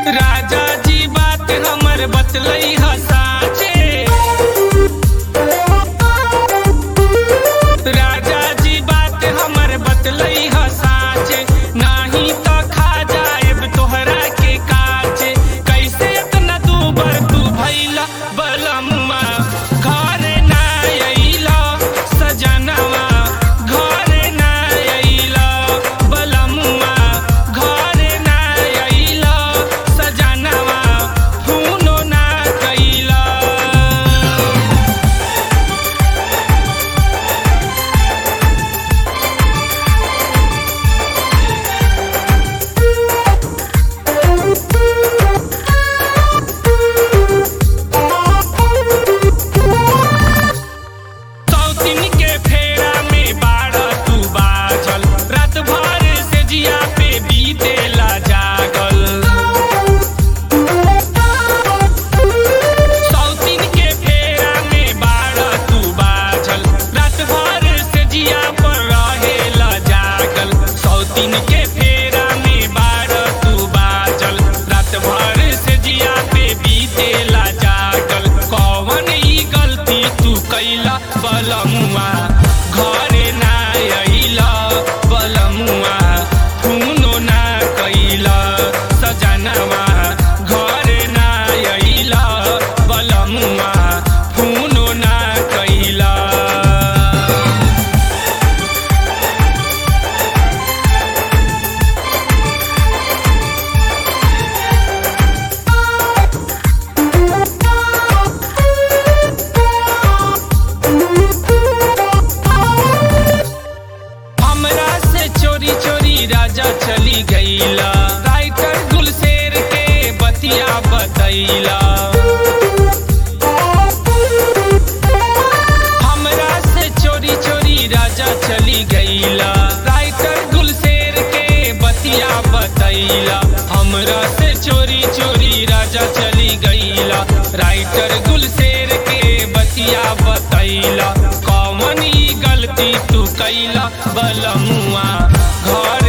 राजा जी बात हमर बतलई ह साचे राजा जी बात हमर बतलई ह साचे नाही त खा जाएब तोहरा के काचे कैसे इतना तू बर तू भैला बलमुआ घरे ना अइला सजनवा घरे ना अइला बलमुआ घरे ना अइला सजनवा फोनो ना कइला सौतिन के फेरा में बारह तू बाजल रात भर से जिया पे बीतेला जागल सौतिन के फेरा में बारह तू बाजल रात भर से जिया पर रहेला जागल सौतिन के फेरा में बारह तू बाजल रात भर से जिया पे बीतेला जागल कौन ई गलती तू कैला बलमुआ घरे ना अइला बलमुआ खूनो ना कैला सजनवा घरे ना अइला बलमुआ खूनो ना कैला हमरा से चोरी चोरी राजा चली गईला राइटर गुलशेर के बतिया बतैला हमरा से चोरी चोरी राजा चली गईला राइटर गुलशेर के बतिया बतैला हमरा से चोरी चोरी राजा चली गईला राइटर गुलशेर के बतिया बतैला कौन ई गलती तू कैला बलमुआ घर